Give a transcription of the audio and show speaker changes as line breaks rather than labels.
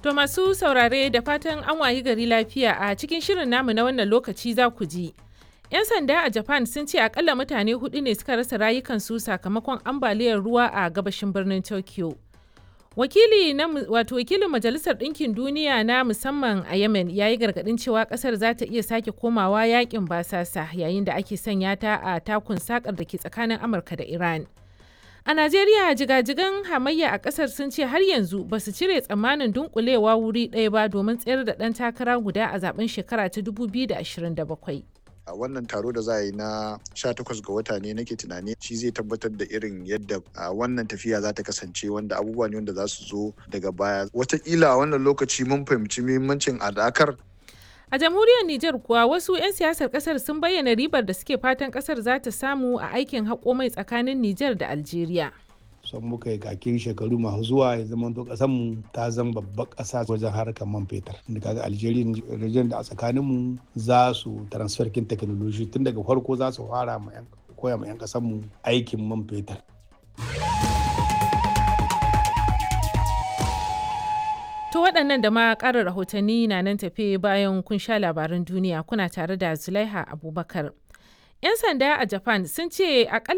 To masu saurare da fatan an wayi gari lafiya a cikin shirin namu na wannan lokaci za ku ji. 'Yan sanda a Japan sun ce akalla mutane hudu ne suka rasa rayukansu sakamakon ambaliyar ruwa a gabashin birnin Tokyo. Wakili na wato wakilin Majalisar Ɗinkin Duniya na musamman a Yemen ya yi gargaɗin cewa ƙasar za ta iya sake komawa yakin basasa yayin da ake sanya ta a takun sakar da ke tsakanin Amurka da Iran. A Najeriya jigajigan hamayya a ƙasar sun ce har yanzu ba su cire tsammanin dunkulewa wuri ɗaya ba domin tsayar da ɗan takara guda a zaben shekara ta 2027.
a wannan taro da za a yi na 18 ga wata ne nake tunani shi zai tabbatar da irin yadda wannan tafiya za ta kasance wanda abubuwa ne wanda za su zo daga baya watakila a wannan lokaci mun fahimci muhimmancin adakar
A jamhuriyar Nijar kuwa wasu 'yan siyasar kasar sun bayyana ribar da suke fatan kasar za ta samu a aikin haƙo mai tsakanin Nijar da Algeria.
son muka yi kakin shekaru masu zuwa ya zama to kasan mu ta zama babbar kasa wajen harkar man fetur da kaga Algeria region da a tsakanin mu za su transfer kin technology tun daga farko za su fara ma koya ma yan kasan mu aikin man fetur
To waɗannan da ma ƙarin rahotanni na nan tafe bayan kun sha labaran duniya kuna tare da Zulaiha Abubakar. 'Yan sanda a Japan sun ce akalla